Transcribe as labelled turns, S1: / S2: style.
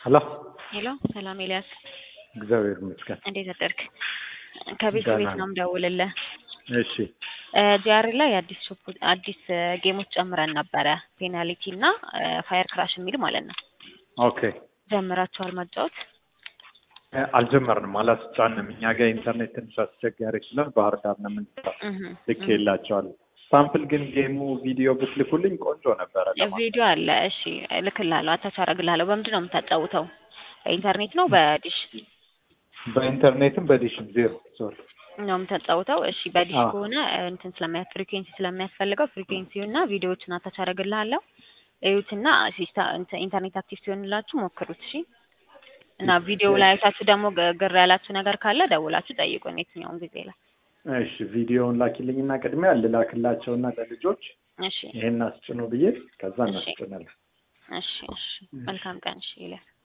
S1: ሄሎ
S2: ሄሎ ሰላም ኤልያስ፣
S1: እግዚአብሔር ይመስገን።
S2: እንዴት አደርክ? ከቤት
S1: ደህና
S2: ቤት ነው የምደውልልህ።
S1: እሺ
S2: ጂአር ላይ አዲስ ሾፕ አዲስ ጌሞች ጨምረን ነበረ። ፔናልቲ እና ፋየር ክራሽ የሚል ማለት ነው።
S1: ኦኬ
S2: ጀምራችኋል መጫወት?
S1: እ፣ አልጀመርንም፣ አላስጫንም። እኛ ጋር ኢንተርኔት ትንሽ አስቸጋሪ ስለሆነ ባህር ዳር ነው የምንሰራው።
S2: እህ፣
S1: ልክ የላቸዋል ሳምፕል ግን ጌሙ ቪዲዮ ብትልኩልኝ ቆንጆ ነበረ። ለማ
S2: ቪዲዮ አለ። እሺ እልክልሃለሁ፣ አታች አደርግልሃለሁ። በምንድን ነው የምታጫውተው? በኢንተርኔት ነው በዲሽ
S1: በኢንተርኔትም በዲሽም ዜሮ ሶሪ
S2: ነው የምታጫውተው? እሺ በዲሽ
S1: አዎ።
S2: ከሆነ እንትን ስለሚያ ፍሪኩዌንሲ ስለሚያስፈልገው ፍሪኩዌንሲው እና ቪዲዮዎችን አታች አደርግልሃለሁ። እዩትና ሲስታ እንትን ኢንተርኔት አክቲቭ ሲሆንላችሁ ሞክሩት። እሺ እና ቪዲዮ ላይ አይታችሁ ደግሞ ግ- ግር ያላችሁ ነገር ካለ ደውላችሁ ጠይቁን የትኛውን ጊዜ ላይ።
S1: እሺ ቪዲዮውን ላኪልኝና ቅድሚያ ልላክላቸውና ለልጆች
S2: እሺ
S1: ይሄን አስጭኑ ብዬ ከዛ
S2: እሺ።
S1: እናስጭናለን።
S2: እሺ እሺ መልካም ቀን። እሺ ይላል